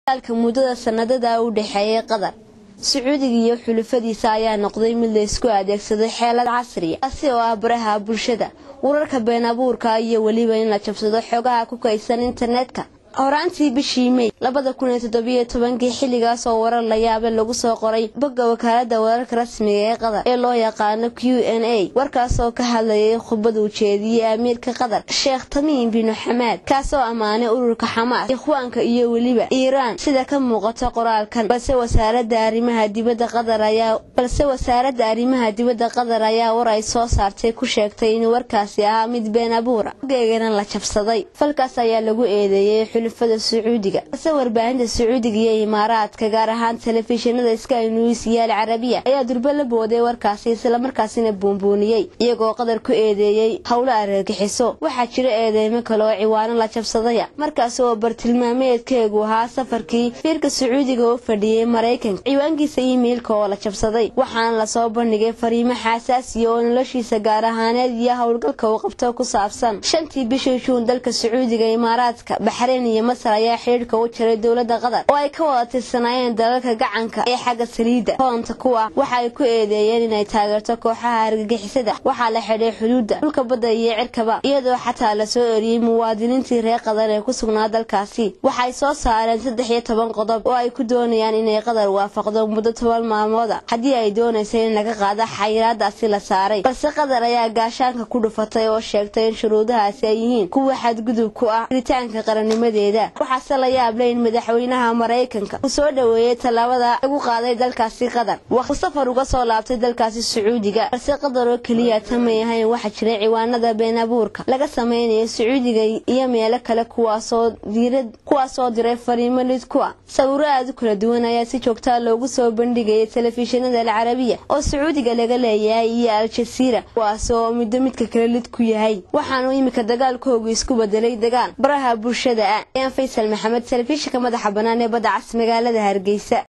dagaalka muddada sanadada u dhexeeyay qatar sacuudiga iyo xulufadiisa ayaa noqday mid la isku adeegsaday xeelad casriya taasi oo ah baraha bulshada wararka been abuurka iyo weliba in la jabsado xogaha ku kaysan internetka horaantii bishii mey labada kun iyo toddobiyo tobankii xilligaas oo warar la yaaba lagu soo qoray bogga wakaalada wararka rasmiga ee qatar ee loo yaqaano q n a warkaas oo ka hadlayay khudbada ujeediyey amiirka qatar sheekh tamiim binu xamaad kaasoo ammaanay ururka xamaas ikhwaanka iyo weliba iiraan sida ka muuqato qoraalkan balse wasaaradda arrimaha dibadda qatar ayaa balse wasaaradda arrimaha dibadda qatar ayaa war ay soo saartay ku sheegtay in warkaasi ahaa mid been abuura geegana la jabsaday falkaas ayaa lagu eedeeyey xulufada sacuudiga balse warbaahinta sacuudiga iyo imaaraadka gaar ahaan telefishinada sky news iyo al carabiya ayaa durbe la booday warkaasi islamarkaasina buunbuuniyey iyagoo qatar ku eedeeyey howlo argagixiso waxaa jira eedeymo kale oo ciwaano la jabsadaya markaas oo bartilmaameedkeegu ahaa safarkii fiirka sacuudiga u fadhiyey maraykanka ciwaankiisa iimeilka oo la jabsaday waxaana lasoo bandhigay fariimo xaasaasiya oo noloshiisa gaar ahaaneed iyo howlgalka uu qabto ku saabsan shantii bishii juun dalka sacuudiga imaaraadka baxreyn iyo masar ayaa xidhiirhka u jiray dowladda qatar oo ay ka wada tirsanaayeen dalalka gacanka ee xagga saliidda hoonta kuwa waxa ay ku eedeeyeen inay taageerto kooxaha argagixisada waxaa la xidhay xuduudda dhulka badda iyo cirkaba iyadoo xataa lasoo eriyey muwaadiniintii reer qatar ee ku sugnaa dalkaasi waxay soo saareen saddex iyo toban qodob oo ay ku doonayaan inay qatar waafaqdo muddo toban maalmooda haddii ay doonaysa in laga qaado xayiraadaasi la saaray balse qatar ayaa gaashaanka ku dhufatay oo sheegtay in shuruudahaasi ay yihiin kuwa xadgudub ku ah ritaanka qarannimadeeda waxaase la yaable in madaxweynaha maraykanka uu soo dhoweeyey tallaabada lagu qaaday dalkaasi qatar waqti safar uga soo laabtay dalkaasi sacuudiga balse qatar oo keliya tamay ahayn waxaa jiray ciwaanada been abuurka laga samaynayo sacuudiga iyo meelo kale kuwaasoo diirad kuwaasoo diray fariimo lid ku ah sawiro aad u kala duwan ayaa si joogtaa loogu soo bandhigayay telefishinada alcarabiya oo sacuudiga laga leeyahay iyo al-jasiira kuwaas oo middo midka kale lid ku yahay waxaanu iminka dagaalkoogu isku bedelay dagaal baraha bulshada ah ayaan faysal maxamed telefishinka madaxa bannaan ee badda cas magaalada hargeysa